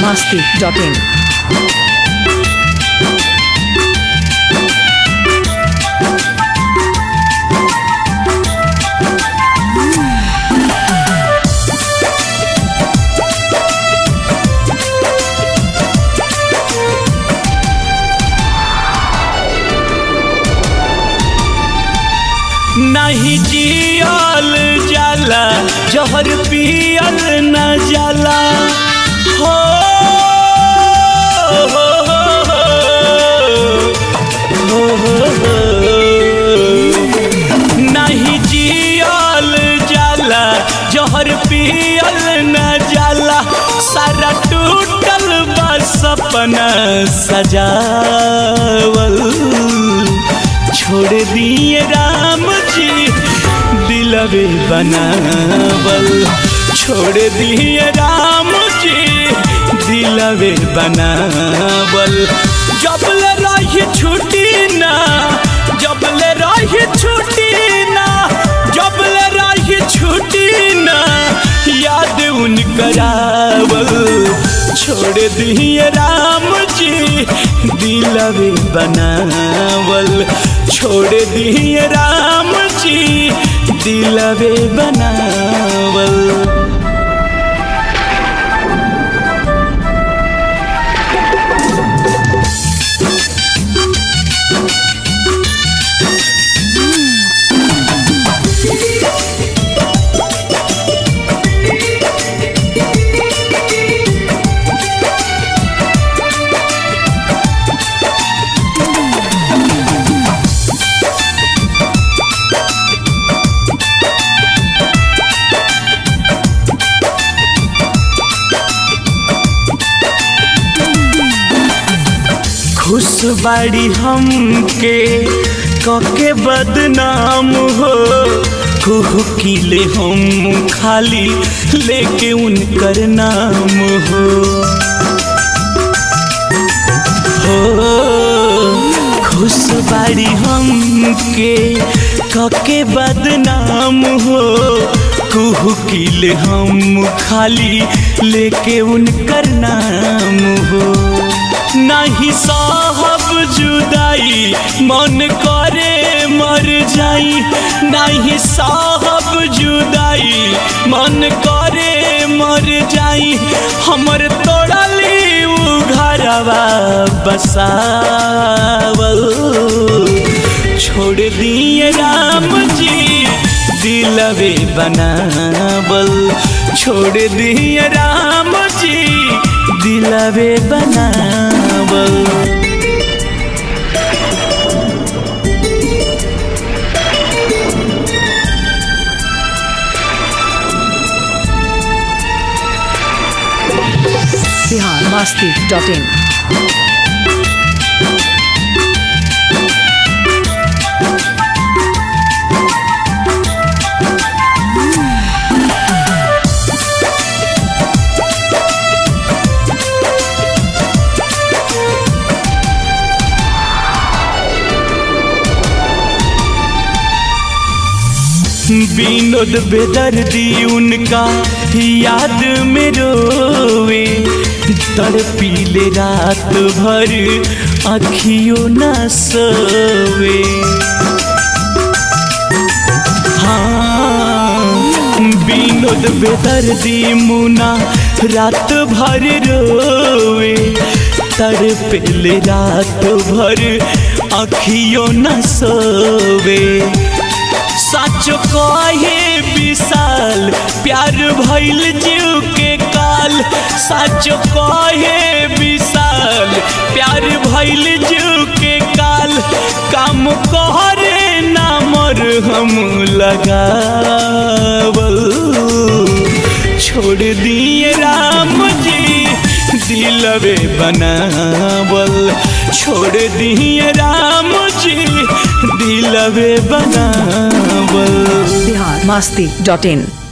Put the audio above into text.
masti.in. नहीं जियल जाला जहर पियल न जाला हो हो, हो, हो, हो, हो। नहीं जियल जाला जहर पियल न जाला सारा टूटल बा सपना सजावल छोड़ दिए राम जी दिलवे बनावल छोड़ दिए राम जी दिलवे बनावल जबले रही छुट्टी ना जबले रही छुट्टी ना जबले रही छुट्टी ना याद उन करावल छोड़ दिए राम जी दिलवे बनावल छोड़ दिए राम जी दिलवे बनावल खुश बाड़ी हमके कके बदनाम हो कुह किले हम खाली लेके उनकर नाम हो हो खुश बाड़ी हमके कके बदनाम हो कुह किले हम खाली लेके उनकर नाम हो नहीं साहब जुदाई मन करे मर जाई नहीं साहब जुदाई मन करे मर जाई हमर तोड़ली उ घरवा बसावल छोड़ दिए राम जी दिलवे बनावल छोड़ दिए राम जी दिलवे बनावल Bihar masti.in. विनोद बेदर्दी उनका याद में रोवे तड़पीले रात भर अखियों न सोवे हाँ विनोद बेदर्दी मुना रात भर रोवे तड़पेले रात भर अखियों न सोवे सच कहे विशाल प्यार भइल जीव के काल सच कहे विशाल प्यार भइल जीव के काल काम कहरे नामर हम लगावल छोड़ दिए राम जी दिलवे बनावल छोड़ दिए राम जी दिलवे बनावल Bihar masti.in.